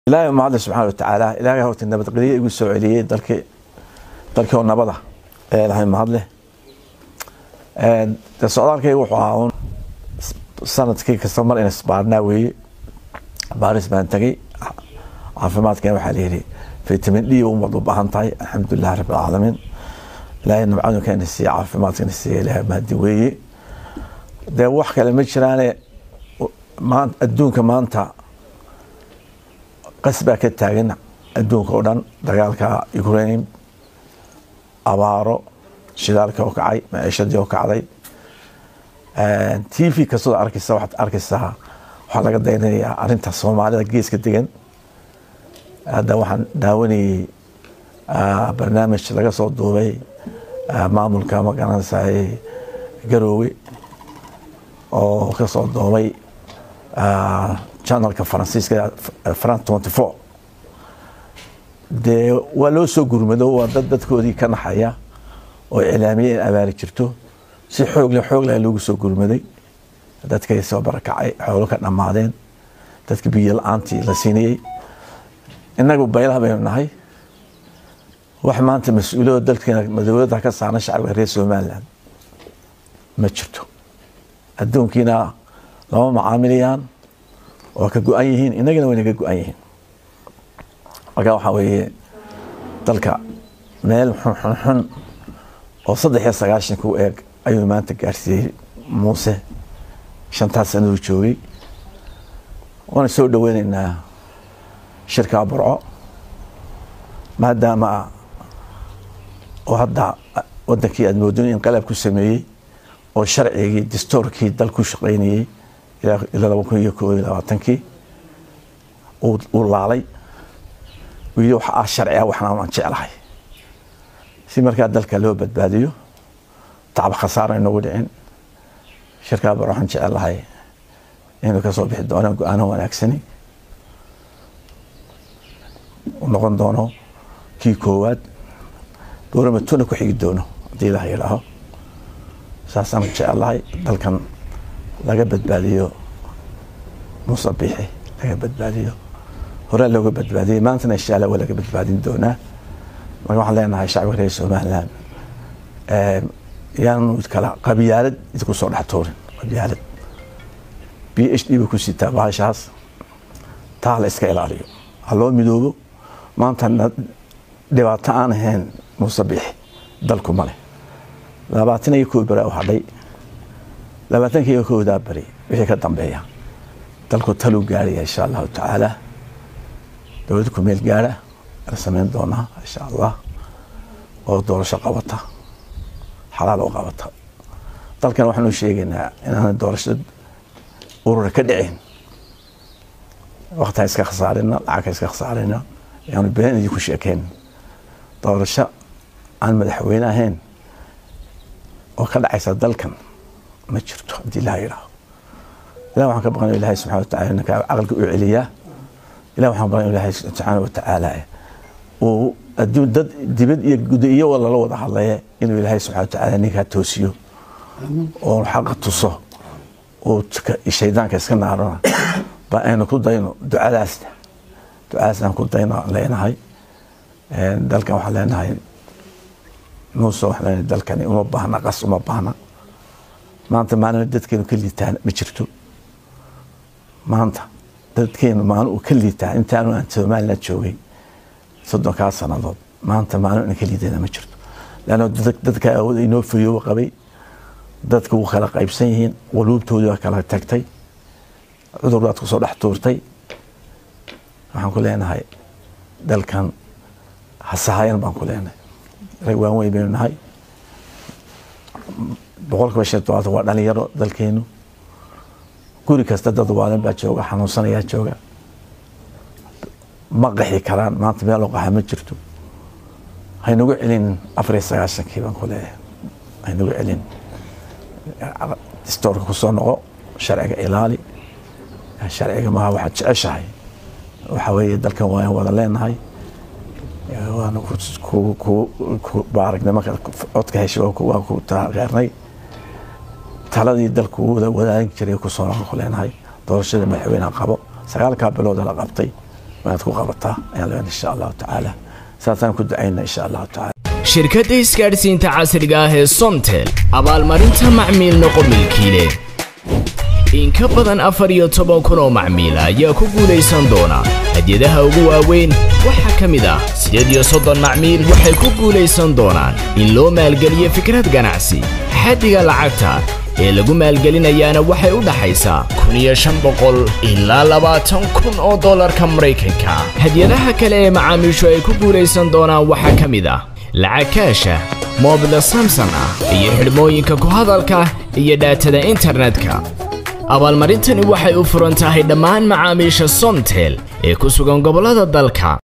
ilaahay mahadle subxaana watacaala ilaahay horta nabadgelye igu soo celiyey dalkii dalkii oo nabada ee ilahay mahadle de socdaalkayga wuxuu ahaa un sanadkii kasta mar in isbaarnaa weeye baaris baan tegay caafimaadkeen waxaa layidhi vitamin d umad u baahan tahay alxamdulilah rabbi alcaalamiin ilaahay nabcadunkeena siiye caafimaadkana siiye ilaahay mahadi weeye dee wax kale ma jiraane maan adduunka maanta qas baa ka taagan adduunka oo dhan dagaalka ukraine abaaro shidaalka oo kacay maciishadii oo kacday t v kastoo arkaysa waxaad arkaysaa waxaa laga daynanayaa arrinta soomaalida geeska degan hadda waxaan daawanayey barnaamij laga soo duubay maamulka magaranaysaay garoowe oo ka soo duubay janalka faransiiska france tenty four dee waa loo soo gurmado waa dad dadkoodii ka naxaya oo iclaamiye in abaari jirto si xoogle xoogle loogu soo gurmaday dadkay soo barakacay xoolo ka dhammaadeen dadka biyo la-aantii la siinayey innagu baylaha baynu nahay wax maanta mas-uuliyado dalkeena dowladda ka saaran shacabka reer somaliland ma jirto adduunkiina lama macaamilayaan waa ka go-an yihiin innagana wayna ka go-an yihiin marka waxaa weeye dalka meel xunxunxun oo saddex iyo sagaashanka u eeg ayuu maanta gaarsiiyey muuse shantaas sanaduu joogay waana soo dhoweyneynaa shirkaa burco maadaama oo hadda wadankii aad moodon in qalab ku sameeyey oo sharcigii dastoorkii dal ku shaqaynayey ilaa laba kun iyo koob iyo labaatankii uu laalay wili waxa ah sharci ah waxna aan jeclahay si markaa dalka loo badbaadiyo tacab khasaara inagu dhicin shirkaa bar waxaan jecelahay inuu kasoo bixi doono go-aano wanaagsani u noqon doono kii koowaad dowlamatuna ku xigi doono haddii ilaah yidhaaho saasaan jecelahay dalkan laga badbaadiyo musabixi laga badbaadiyo horaa looga badbaadiyey maantana insha allah waa laga badbaadin doonaa marka waxaan leenahay shacbiga reer somaliland yaanu kala qabyaalad idinku soo dhex tuurin qabyaalad b h d ba ku sitaa bahashaas taa la iska ilaaliyo ha loo midoobo maanta dhibaato aan ahayn musabixi dalku male labaatan iyo koo beri u hadhay labaatanka iyo koodaa beri wixii ka dambeeya dalku taluu gaaraya insha allahu tacaala dowlad ku meel gaara la samayn doonaa insha allah oo doorasho qabata xalaal oo qabata dalkan waxaanu sheegaynaa inaan doorasho urura ka dhicin waktaan iska khasaarina lacagka iska khasaarina yaanu been idinku sheekeyn doorasho aan madaxweyne ahayn oo ka dhacaysa dalkan ma jirto haddii ilaha yidhaaho ilah waxaan ka baqan ilahay subxana watacala ninka caqalka u celiyaa ilah waxaan baqan ilahay subxaana watacaala uu adduun dad dibad iyo guda iyo lala wada hadlaya inuu ilaahay subxana watacaala ninkaa toosiyo oo xaqa tuso oo shaydaanka iska naarona ba aynu ku dayno ducadaasna ducadaas aan ku dayno leenahay dalkan waxaan leenahay muuse waxaan leenahay dalkani uma baahna qas uma baahna maanta maalin dadkeenu ka liitaan ma jirto maanta dadkeenu maalin uu ka liitaa intaanu aan somaliland joogay soddonkaa sannadood maanta maalin aan ka liidana ma jirto leanna dadka awood inoo fayooba qabay dadka wuu kala qaybsan yihiin waluubtoodii waa kala tagtay cudur baad kusoo dhex tuurtay waxaan ku leenahay dalkan hasahayan baan ku leenahay rag waan weyn baynu nahay boqolkiiba shan todobaatan waa dhalinyaro dalkeenu guri kasta dad waalan baa jooga xanuunsanayaa jooga ma qaxi karaan maanta meel oo qaxa ma jirto haynagu celin afar iyo sagaashankii baan ku leeyahay haynagu celin distoorka kusoo noqo sharciga ilaali sharciga maaha waxaad jeceshahay waxaa weeye dalkan waan wada leenahay waana ku baaragnimo codka heshay waan ku taageernay taladii dalku wadaagin jiray kusoo noqon ku leenahay doorashada madaxweyneha qabo sagaalkaa bilooda la qabtay waad ku qabataa ayaan leenahay insha allahu tacaala saasaan ku ducayna insha allahu tacaala shirkadda isgaadhsiinta casriga ah ee somtel abaalmarinta macmiil noqo milkiile in ka badan afar iyo toban kun oo macmiila ayaa ku guulaysan doona hadyadaha ugu waaweyn waxaa ka mid ah siddeed iyo soddon macmiil waxay ku guulaysan doonaan in loo maalgeliyo fikrad ganacsi xaddiga lacagta ee lagu maalgelinayaana waxay u dhaxaysaa kun iyo shan boqol ilaa labaatan kun oo dollarka maraykanka hadyadaha kale ee macaamiishu ay ku guulaysan doonaan waxaa ka mid ah lacag kaasha moobila samson ah iyo xidhmooyinka ku hadalka iyo dhaatada internetka abaalmarintani waxay u furan tahay dhammaan macaamiisha somtel ee ku sugan gobollada dalka